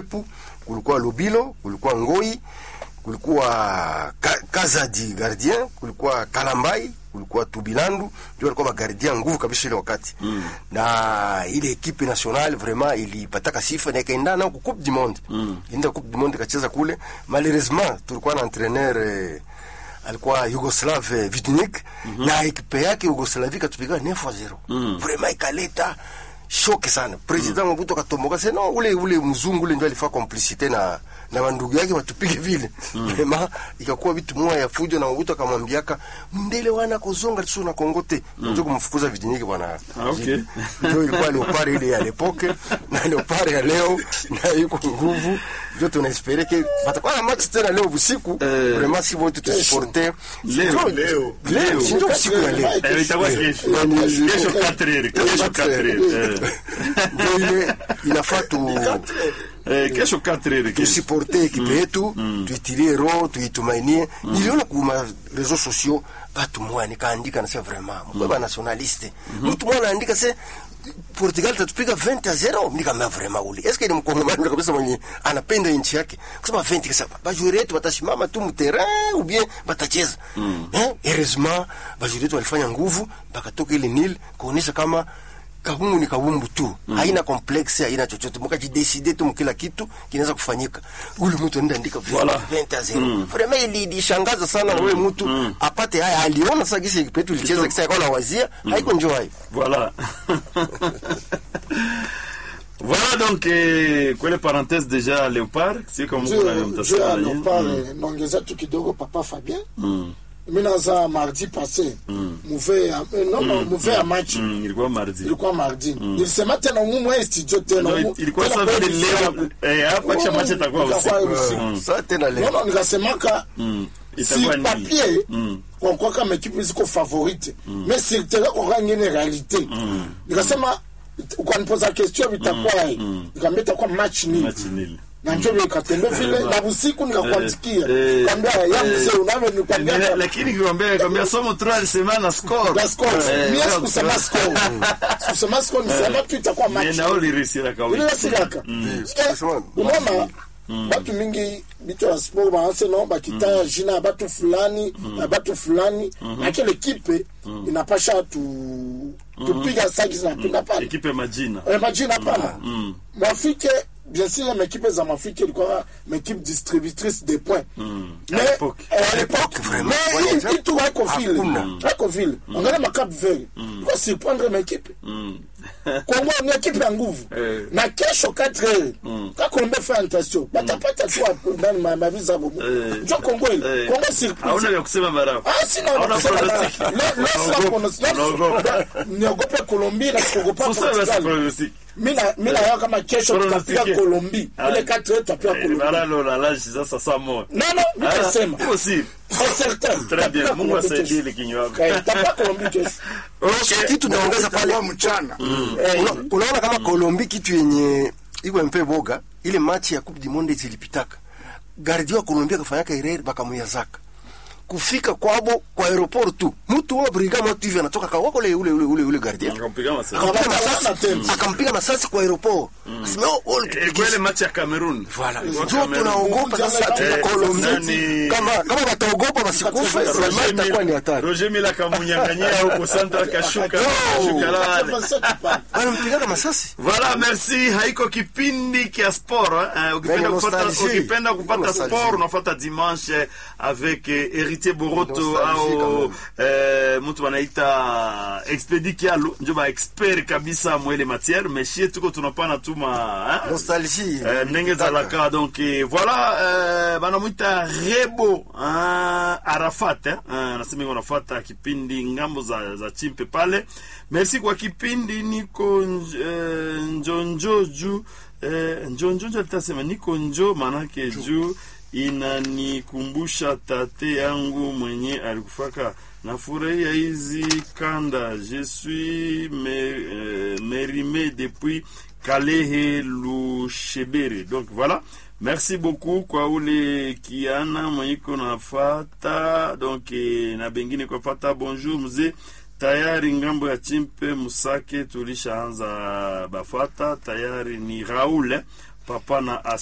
Mwepu, kulikuwa Lobilo, kulikuwa Ngoi, kulikuwa Ka, Kazadi gardien, kulikuwa Kalambai, kulikuwa Tubilandu, ndio walikuwa magardien nguvu kabisa ile wakati mm. na ile equipe nationale vraiment ilipataka sifa na ikaenda nao ku Coupe du Monde mm. inda Coupe du Monde ikacheza kule. Malheureusement tulikuwa na entraîneur eh, alikuwa Yugoslav eh, Vidunik mm -hmm. na ekipe yake Yugoslavia ikatupiga 9 0 mm. vraiment ikaleta shoke sana president mm. Mobutu akatomboka sasa no ule ule mzungu ule ndio alifaa complicité na na wandugu yake watupige vile mm. vraiment ikakuwa vitu moja ya fujo na Mobutu akamwambiaka mndele wana kozonga tsu na kongote mm. ndio kumfukuza Vidunik bwana Ah, okay. ndio ilikuwa leopard ile ya lepoke na leopard ya leo na yuko nguvu ndio tunaespere ke batakuwa na match tena leo usiku Eh. vraiment si wote tusiporte Leo, Ndio- leo. leo si ndio usiku ya leo Eh, itakuwa kesho. Yani, Kesho 4 heures, kesho 4 heures. Eh. ndio ile inafaa tu Eh, kesho 4 heures, kesho. tusiporte ekipe yetu tuitilie roho tuitumainie niliona kuma reseaux sociaux batu moya nikaandika nase vraiment mkweba nationaliste mtu moya anaandika se Portugal tatupiga 20 a 0 nikamea vraiment uli eske ni mkongomani kabisa mwenye anapenda nchi yake kusema 20 kisa bajuri yetu batasimama tu mterrain ou bien batacheza eh heureusement bajuri yetu walifanya nguvu bakatoka ile nil kuonesha kama kabumbu ni kabumbu tu mm. haina complexe haina chochote mkajideside tu mkila kitu kinaweza kufanyika ule mtu anaenda andika Voilà. 20 a 0 vraiment ili ilishangaza sana wewe mtu apate haya aliona sasa gisi petu ilicheza kisa yakawa na wazia haiko njoo hayo Voilà. voilà donc eh, kwele parenthèse déjà Léopard, si kama mko na juu ya mtasema nini? Leopard naongeza tu kidogo papa Fabien mi naza mardi passé muve ya eh, non non muve ya match Mm, ilikuwa mardi. ilikuwa mardi nilisema tena umumwe studio tena No, umu- ilikuwa tena sasa kwa vile emission leo ya- eh hapa kisha match itakuwa Itakuwa usiku. usiku. Mm. sasa tena non leo non nikasemaka Mm. si Itakuwa nini? papier Mm. kwa kwa kama ekipe ziko favorite mais sur terrain kwa kwa ngine realite nikasema ukanipoza question vitakuwa nikamwambia itakuwa match nil Match nil. na njo nikatembe vile na usiku nikakuandikia Eh, kaambia ya eh, mzee unavyo Eh, nikwambia lakini kikwambia kwambia somo 3 alisema na score. la score Eh, mimi donc, sikusema score sikusema score nisema tu itakuwa mais match na ulirisira kawi. ile silaka sikusema unaona batu mingi bitu ya sport baanse no bakita jina ya batu fulani ya batu fulani na kile kipe inapasha tu tupiga saki zinapinda pale Ekipe majina. Eh, majina pana mwafrike bien sûr ya mekipe za mwafrike ilikuwa mekipe distributrice de points À l'époque. à l'époque vraiment. mais Ouais, itu haiko vile hakuna. haiko vile angalia makap vert kwa surprendre mekipe kongo ni ekipe ya nguvu Eh. na kesho 4 heures ka kolombe fa invitation batapata tu hapo ndani ma maviza bobo Eh. njo kongo ile Eh. kongo Hauna surprise vya kusema barao. Ah, sina Hauna kusema pronostic. na- le- le- sina pronostic. Unaogopa. niogope Colombie na sikogopa Sasa basi Portugal pronostic. mina mina yao kama kesho Pronostic. tutapiga Colombie Ah. ile 4 heures tutapiga Eh, Colombie baralo la lashi sasa saa moja. non non mimi Ah, nasema iko si. c'est certain Très bien. Tutapiga Mungu Colombie asaidie kesho. ile kinywa yako. Eh, tutapiga Colombie kesho Okay. kitu naongeza pale Itakuwa mchana Eh, Una- unaona kama Kolombi kitu yenye iko mpe boga ile match ya Coupe du Monde zilipitaka gardio wa Colombia akafanyaka erreur bakamuyazaka kufika kwabo kwa aeroport tu mtu wa brigade mtu hivi anatoka kwa wako ule ule ule ule, ule gardien Akampiga masasi. akampiga Akawana masasi tena. akampiga masasi kwa aeroport asema oh oh Eh, kwa ile match ya Cameroon. Voilà. Ilikuwa Ndio Cameroon. tunaogopa sasa tuna Eh, Colombia nani- kama kama wataogopa wasikufe vraiment itakuwa ni hatari Roger Mila kamunyanganyia huko Central kashuka No. kashuka lale. 87 pa. wanampigaga masasi Voilà, merci. Haiko kipindi kia sport. Eh, ukipenda Venga, kupata nostalgie. ukipenda kupata Nostalgie. sport unafuata dimanche avec eh, Héritier Boroto Nostalgie au quand eh, mtu wanaita Expedi Kialu ndio ba expert kabisa mwele matière mais shie tuko tunapana tuma hein? nostalgie Eh, ndenge ezalaka donc eh, voilà eh, banamwita rebo ah, arafat eh, ah, nasema iko nafuata kipindi ngambo za, za chimpe pale merci kwa kipindi niko nj- eh, njonjo juu eh, njonjonjo alitasema niko njo manake juu inanikumbusha tate yangu mwenye alikufaka nafurahia hizi kanda je suis me, euh, mérimé depuis Kalehe Lushebere. Donc voilà. Merci beaucoup kwa ule kiana mweiko nafata donc eh, na bengine kwa fata bonjour mzee tayari ngambo ya chimpe musake tulishaanza bafata tayari ni Raoul eh, papa na